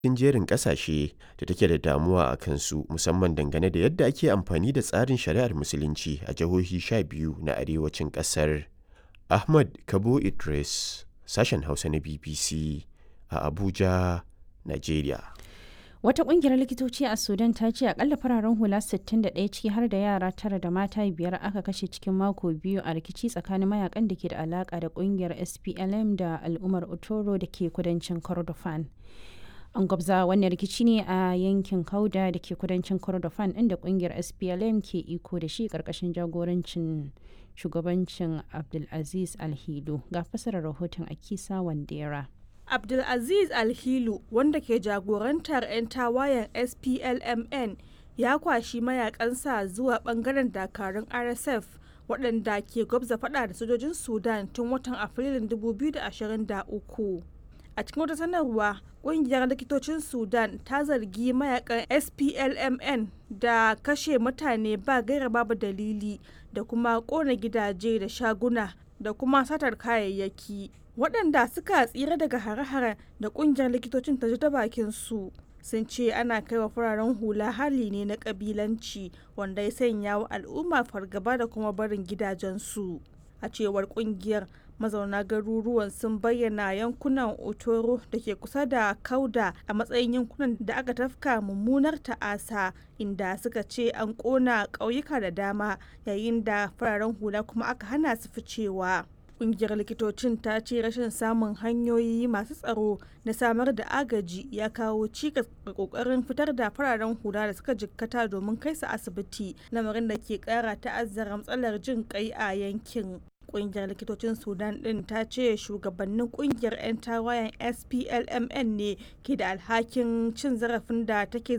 cikin jerin ƙasashe da take da damuwa a kansu musamman dangane da yadda ake amfani da tsarin shari'ar musulunci a jihohi 12 na arewacin ƙasar. Ahmad Kabo Idris, sashen Hausa na BBC a Abuja, Najeriya. Wata kungiyar likitoci a Sudan ta ce akalla fararen hula 61 ciki har da yara tara da mata biyar aka kashe cikin mako biyu a rikici tsakanin mayakan da ke da alaka da kungiyar SPLM da al'ummar Otoro da ke kudancin Kordofan. An gwabza wannan rikici ne a yankin Kauda da ke kudancin Kordofan inda kungiyar SPLM ke iko da shi karkashin jagorancin shugabancin Abdulaziz Alhilu ga fasarar rahoton Akisa Wandera. Abdulaziz Alhilu wanda ke jagorantar 'yan tawayen SPLMN ya kwashi mayakansa zuwa bangaren dakarun RSF waɗanda ke gwabza fada da sojojin Sudan tun watan Afrilun 2023. A cikin wata sanarwa, ƙungiyar likitocin Sudan ta zargi mayakan SPLMN da kashe mutane ba gaira babu dalili da kuma ƙona gidaje da shaguna da kuma satar kayayyaki. waɗanda suka tsira daga hare-haren da ƙungiyar likitocin ta ji ta bakin su sun ce ana kai wa fararen hula hali ne na ƙabilanci wanda ya sanya wa al'umma fargaba da kuma barin gidajensu a cewar ƙungiyar mazauna garuruwan sun bayyana yankunan otoro da ke kusa da kauda a matsayin yankunan da aka tafka mummunar ta'asa inda suka ce an ƙona ƙauyuka da dama yayin da fararen hula kuma aka hana su ficewa kungiyar likitocin ta ce rashin samun hanyoyi masu tsaro na samar da agaji ya kawo cikas ga kokarin fitar da fararen hula da suka jikkata domin kai su asibiti lamarin da ke kara ta'azzara matsalar jin kai a yankin kungiyar likitocin sudan din ta ce shugabannin kungiyar 'yan tawayen splmn ne ke da alhakin cin zarafin da take